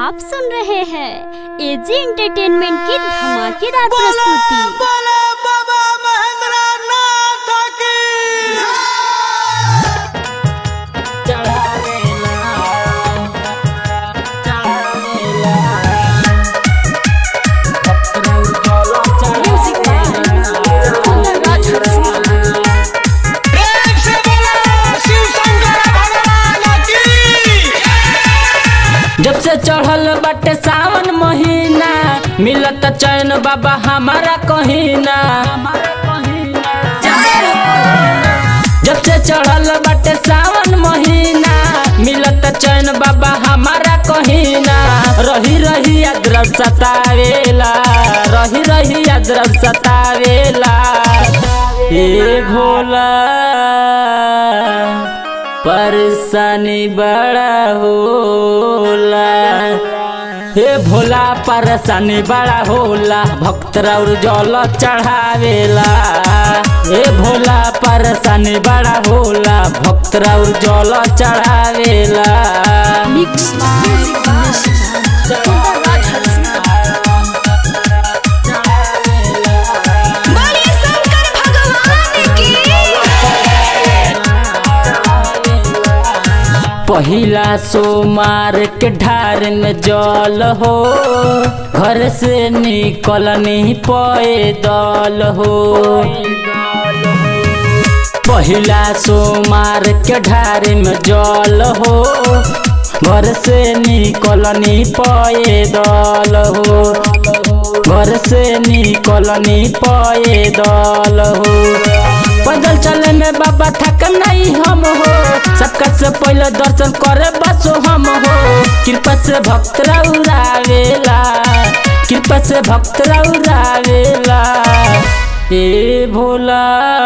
आप सुन रहे हैं एजी एंटरटेनमेंट की धमाकेदार प्रस्तुति बोले बाबा महेंद्र नाथ की प्रेम से बोलो शिव शंकर भगवान की जब से चढ़ल बाटे सावन महीना मिलत चैन बाबा हमारा कहीना जब से चढ़ल बाटे सावन महीना मिलत चैन बाबा हमारा कहीना रही रही अद्रव सतावेला रही रही अद्रव सतावेला ए भोला परेशानी बड़ा होला हे भोला परेशानी बड़ा होला भक्त और जल चढ़ावेला हे भोला परेशानी बड़ा होला भक्त और जल चढ़ावेला बोलिए शंकर भगवान की पहिला सोमार के ढार में जल हो घर से निकल नहीं पैदल हो पहिला सोमार के ढार में जल हो घर से निकल नहीं पैदल हो घर से निकल नहीं पैदल हो पैदल चले में बाबा थक नहीं हम हो सबका से पहले दर्शन करे बसो हम हो कृपा से भक्त रउरावेला कृपा से भक्त रउरावेला ए भोला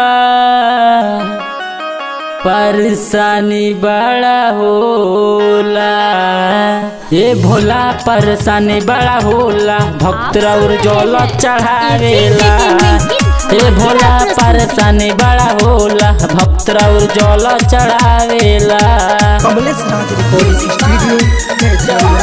परेशानी बड़ा होला ए भोला परेशानी बड़ा होला भक्त और जल चढ़ावेला ए भोला परेशानी बड़ा होला भक्त और जल चढ़ावेला कमलेश राज रिकॉर्डिंग स्टूडियो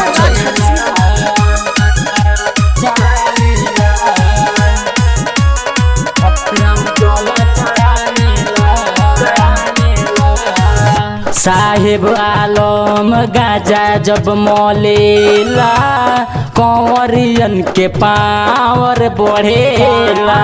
साहेब आलम गाजा जब मलेला कंवरियन के पावर बढ़ेला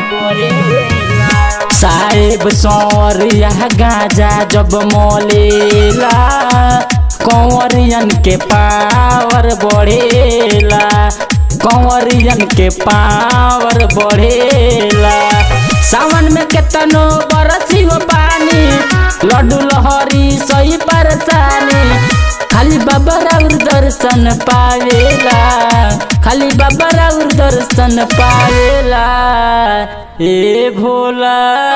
साहेब सौरिया गाजा जब मलेला कंवरियन के पावर बढ़ेला कंवरियन के पावर बढ़ेला सावन में केतनो बरसी हो पानी लड्डू लहरी सही परेशानी खाली बाबा राउर दर्शन पावेला खाली बाबा राउर दर्शन पावेला ए भोला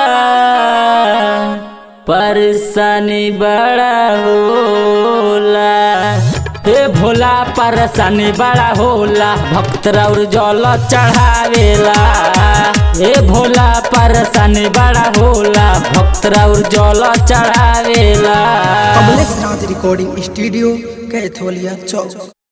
परेशानी बड़ा होला हे भोला परेशानी बड़ा होला भक्त और जल चढ़ावेला हे भोला परेशानी बड़ा होला भक्त और जल चढ़ावेला कमलेश राज रिकॉर्डिंग स्टूडियो कैथोलिया चौक